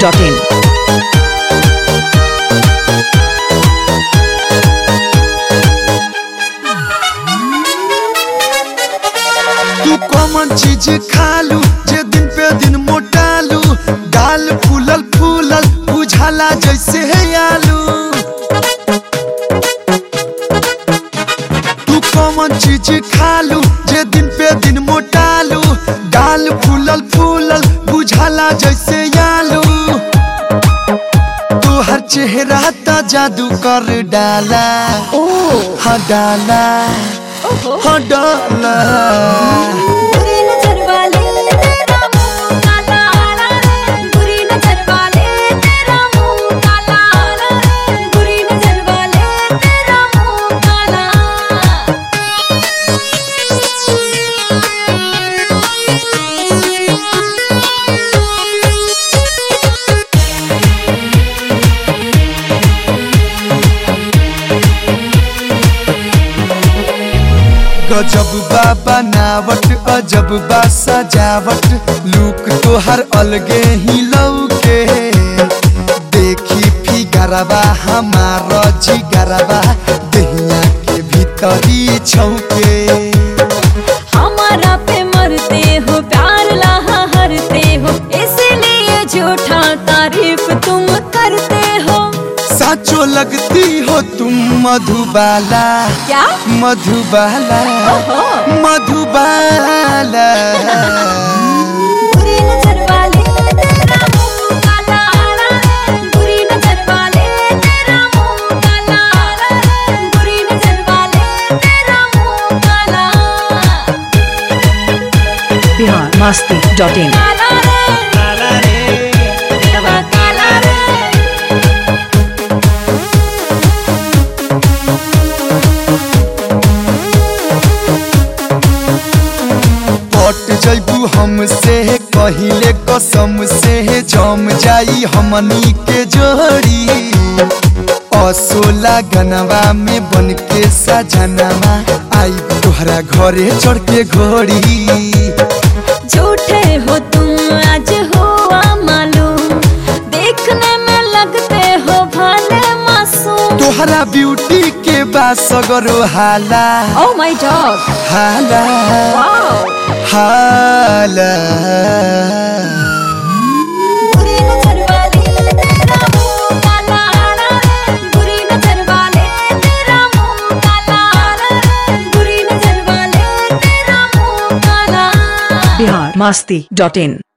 masti.in. तू कौन चीज खालू जे दिन पे दिन मोटालू गाल फूलल फूलल बुझाला जैसे है आलू तू कौन चीज खालू जे दिन पे दिन मोटालू गाल फूलल फूलल बुझाला जैसे आलू तू हर चेहरा ता जादू कर डाला हाँ डाला हाँ डाला बुरी नजर वाले तेरा मुंह काला रे बुरी नजर वाले तेरा मुंह काला रे बुरी नजर वाले तेरा मुंह काला गजब बा बनावट अजब बा सजावट लुक तोहर अलगे ही लौके देखी फिगरबा हमार जिगरबा दहिया के भीतरी छौके हमारा पे मरते हो प्यार लहा हरते हो इसलिए झूठा तारीफ तुम करते हो साचो लगती हो तुम मधुबाला क्या मधुबाला मधुबाला बुरी नजर वाले तेरा मुंह काला रे बुरी नजर वाले तेरा मुंह काला रे बुरी नजर वाले तेरा मुंह काला Bihar masti.in. काला रे तेरा काला रे पट जैबू हमसे कहिले कसम से जम जाई हमनी के जोड़ी असोला गनवा में बन के सजनवा आई तोहरा घरे चढ़ के घोड़ी झूठे हो तुम आज हुआ मालूम देखने में लगते हो भले मासूम तोहरा ब्यूटी के बासगरो हाला ओह माय डॉग हाला वाओ हाला बुरी नजर वाले तेरा मुंह काला रे बुरी नजर वाले तेरा मुंह काला रे बुरी नजर वाले तेरा मुंह काला Bihar masti.in.